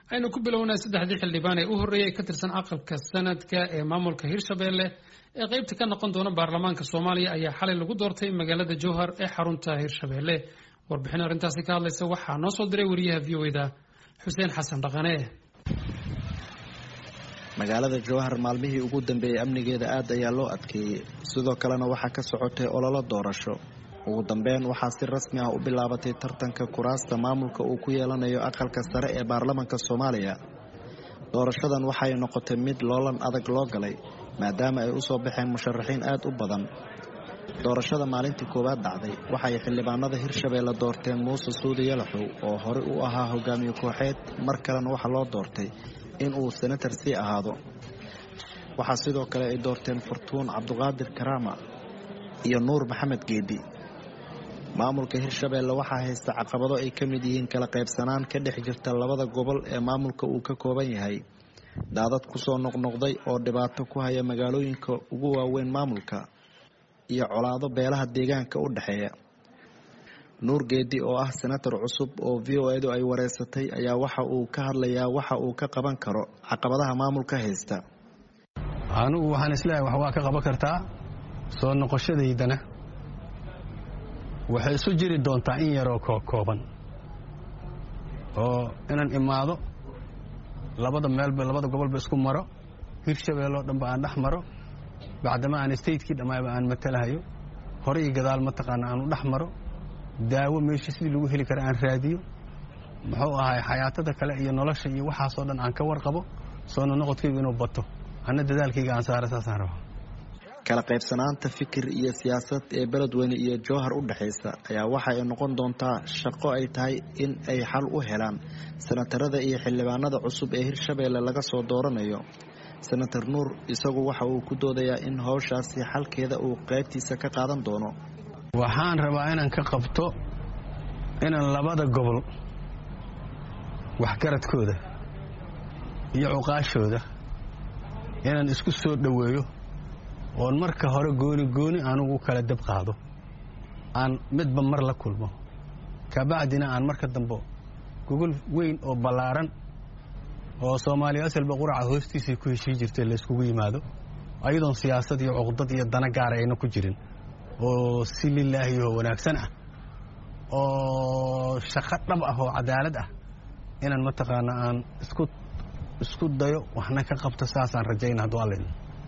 aynu ku bilownaa saddexdii xildhibaan ee u horreeyay ka tirsan aqalka sanadka ee maamulka hirshabelle ee qeybta ka noqon doona baarlamaanka soomaaliya ayaa xalay lagu doortay magaalada jowhar ee xarunta hirshabelle warbixin arrintaasi ka hadlaysa waxaa noo soo diray wariyaha v o da xuseen xasan dhaqane magaalada jowhar maalmihii ugu dambeeyey amnigeeda aad ayaa loo adkeeyey sidoo kalena waxaa ka socotay ololo doorasho ugu dambeyn waxaa si rasmi ah u bilaabatay tartanka kuraasta maamulka uu ku yeelanayo aqalka sare ee baarlamanka soomaaliya doorashadan waxay noqotay mid loolan adag loo galay maadaama ay usoo baxeen musharaxiin aad u badan doorashada maalintii koowaad dhacday waxay xildhibaanada hirshabeelle doorteen muuse suudi yalaxow oo horey u ahaa hogaamiye kooxeed mar kalena waxaa loo doortay in uu senatar sii ahaado waxaa sidoo kale ay doorteen furtuun cabduqaadir karaama iyo nuur maxamed geedi maamulka hirshabeelle waxaa haysta caqabado ay ka mid yihiin kala qaybsanaan ka dhex jirta labada gobol ee maamulka uu ka kooban yahay daadad kusoo noqnoqday oo dhibaato ku haya magaalooyinka ugu waaweyn maamulka iyo colaado beelaha deegaanka u dhexeeya nuur geedi oo ah senatar cusub oo v o edu ay wareysatay ayaa waxa uu ka hadlayaa waxa uu ka qaban karo caqabadaha maamulka haysta anigu waxaan isleeyahay wax waa ka qaban kartaa soo noqoshadaydana waxay isu jiri doontaa in yaroo kooban oo inaan imaado labada meelba labada gobolba isku maro hirshabeelloo dhanba aan dhex maro bacdama aan statekii dhammaaba aan matalahayo hore iyo gadaal mataqaana aan u dhex maro daawo meeshii sidii lagu heli kara aan raadiyo muxuu ahay xayaatada kale iyo nolosha iyo waxaasoo dhan aan ka warqabo soona noqodkaygu inuu bato anna dadaalkayga aan saara saasaan raba kala qaybsanaanta fikir iyo siyaasad ee beledweyne iyo jowhar u dhexaysa ayaa waxa ay noqon doontaa shaqo ay tahay in ay xal u helaan senatarada iyo xildhibaanada cusub ee hirshabeelle laga soo dooranayo senator nuur isagu waxa uu ku doodayaa in howshaasi xalkeeda uu qaybtiisa ka qaadan doono waxaan rabaa inaan ka qabto inaan labada gobol waxgaradkooda iyo cuqaashooda inaan isku soo dhoweeyo oon marka hore gooni gooni anugu kala dab qaado aan midba mar la kulmo kabacdina aan marka dambe gogol weyn oo ballaaran oo soomaaliya asalba quraca hoostiisay ku heshii jirtay layskugu yimaado ayadoon siyaasad iyo cuqdad iyo dana gaara ayna ku jirin oo si lilaahi oo wanaagsan ah oo shaqo dhab ah oo cadaalad ah inaan mataqaana aan isku isku dayo waxna ka qabto saasaan rajayna hadduu alla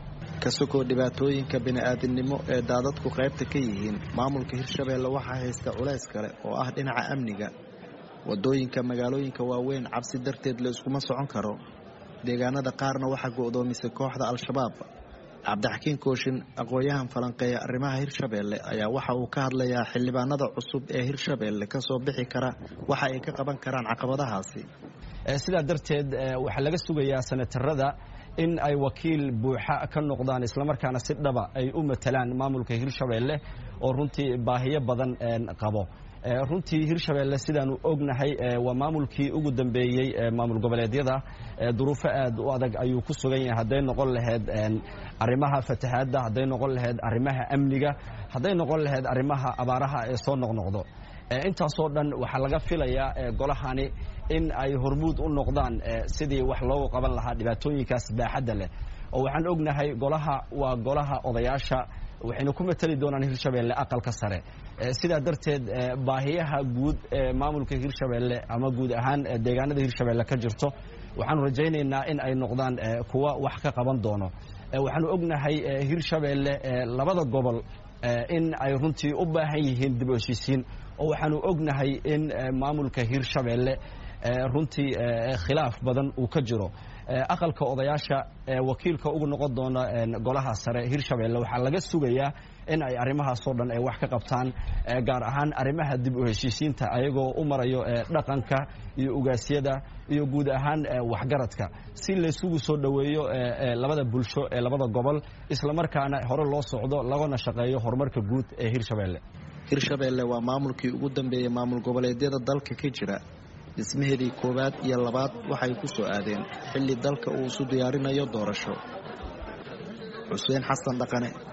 ka sokoo dhibaatooyinka bini-aadamnimo ee daadadku qaybta ka yihiin maamulka hirshabeelle waxaa haysta culays kale oo ah dhinaca amniga wadooyinka magaalooyinka waaweyn cabsi darteed la iskuma socon karo deegaanada qaarna waxaa go'doomisay kooxda al-shabaab cabdixakiin kooshin aqoon-yahan falanqeeya arrimaha hirshabeelle ayaa waxa uu ka hadlayaa xildhibaanada cusub ee hirshabeelle kasoo bixi kara waxa ay ka qaban karaan caqabadahaasi sidaa darteed waxaa laga sugayaa senatarada in ay wakiil buuxa ka noqdaan islamarkaana si dhaba ay u matalaan maamulka hirshabeelle oo runtii baahiyo badan qabo runtii hirshabeelle sidaanu ognahay waa maamulkii ugu dambeeyey maamul goboleedyada duruufo aad u adag ayuu ku sugan yahay hadday noqon lahayd arrimaha fatahaadda hadday noqon lahayd arrimaha amniga hadday noqon lahayd arrimaha abaaraha ee soo noqnoqdo intaasoo dhan waxaa laga filayaa golahani in ay hormuud u noqdaan sidii wax loogu qaban lahaa dhibaatooyinkaas baaxadda leh oo waxaan ognahay golaha waa golaha odayaasha waxayna ku matali doonaan hirshabeelle aqalka sare sidaa darteed baahiyaha guud ee maamulka hirshabeelle ama guud ahaan deegaanada hirshabeelle ka jirto waxaanu rajaynaynaa in ay noqdaan kuwa wax ka qaban doono waxaanu ognahay hirshabeelle labada gobol in ay runtii u baahan yihiin dib u heshiisiin oo waxaanu ognahay in maamulka hirshabeelle runtii khilaaf badan uu ka jiro aqalka odayaasha wakiilka ugu noqon doona golaha sare hirshabeelle waxaa laga sugayaa in ay arrimahaasoo dhan ay wax ka qabtaan gaar ahaan arrimaha dib u heshiisiinta ayagoo u marayo dhaqanka iyo ugaasyada iyo guud ahaan waxgaradka si laysugu soo dhoweeyo labada bulsho ee labada gobol islamarkaana hore loo socdo lagana shaqeeyo horumarka guud ee hirshabeelle hirshabeelle waa maamulkii ugu dambeeyey maamul goboleedyada dalka ka jira dhismaheedii koowaad iyo labaad waxay ku soo aadeen xilli dalka uu isu diyaarinayo doorasho xuseen xasan dhaqane